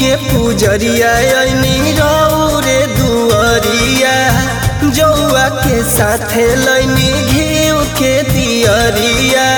के पुजरिया ऐनी रे दुअरिया जौआ के साथे लैनी घीव के दियरिया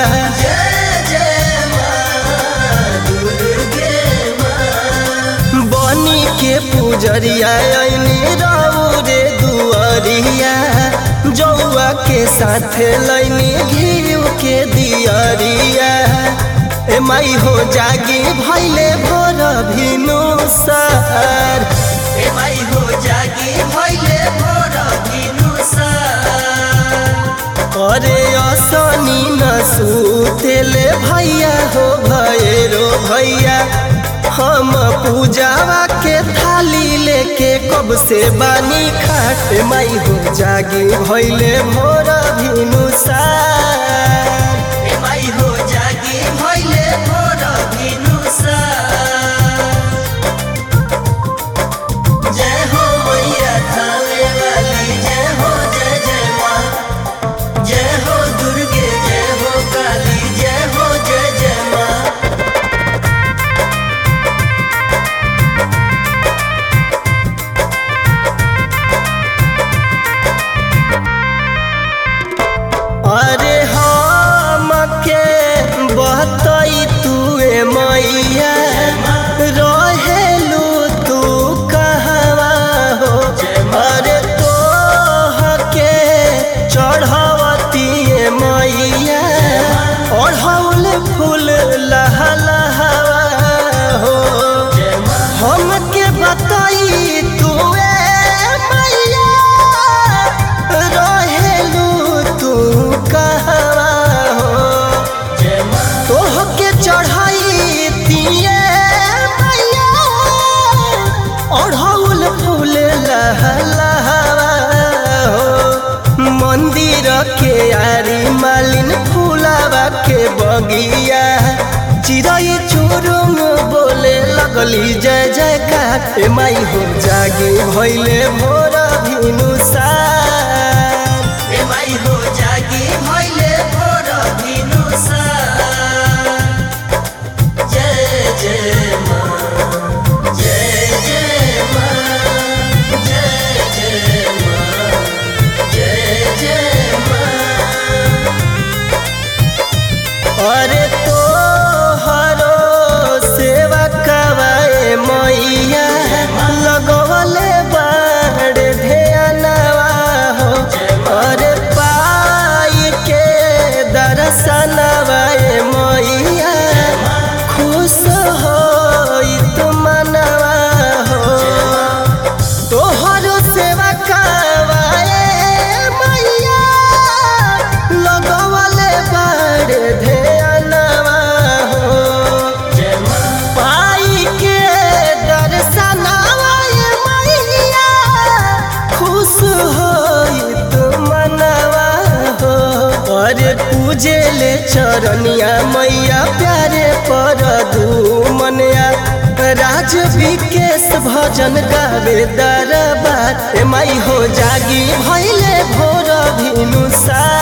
बनी के पुजरिया ऐनी रे दुअरिया जौआ के साथे लैनी घीव के दियरिया ए माई हो जागी भैले भोर भिनु सर ए माई हो जागी भइले भोर भिनु सर अरे असनी न सुतेले भैया हो भैरो भैया हम पूजावा के थाली लेके कब से बानी खाट माई हो जागी भैले भोर भिनु सार ए माई हो जागी भइले भोर भिनु सर जय हो मैया थावे वाली जय हो जय जय माँ जय हो दुर्गे जय हो काली जय हो जय जय माँ अरे हम के बतई तुए मैया रहेलू तू कहवा हो अरे तोह के चढ़वती मैया ओढ़ौल फूल लहलहवा हो हमके बताई तुए मैया रहेलू तू कहवा हो जय माँ तोहके चढ़ाई तिए मैया ओढ़ौल फूल लहलहवा हो मंदिर के आरी मालिन फूलावा के बगिया चिड़ै चुरुम बोले लगली जय जयकार ए माई हो जागी भैले भोर भिनु सार ए माई हो जागी भइले भोर भिनु सर जय जय माँ जय जय माँ जय जय माँ जय जय माँ अरे तो हरो सेवा कवाए मैया लगवले बाड़ ध्यानवा हो अरे पाई के दर्शनवा ए मैया खुश हो मनवा हो तोहर सेवा कवाए मैया लगवले बाड़ ध्यानवा हो जय माँ पाई के दर्शनवा ए मैया खुश होइत मनवा हो अरे पूजे ले चरनिया मैया प्यारे पर दू मनया राज विकेश भजन गावे दरबार ए माई हो जागी भैले भोर भिनु सा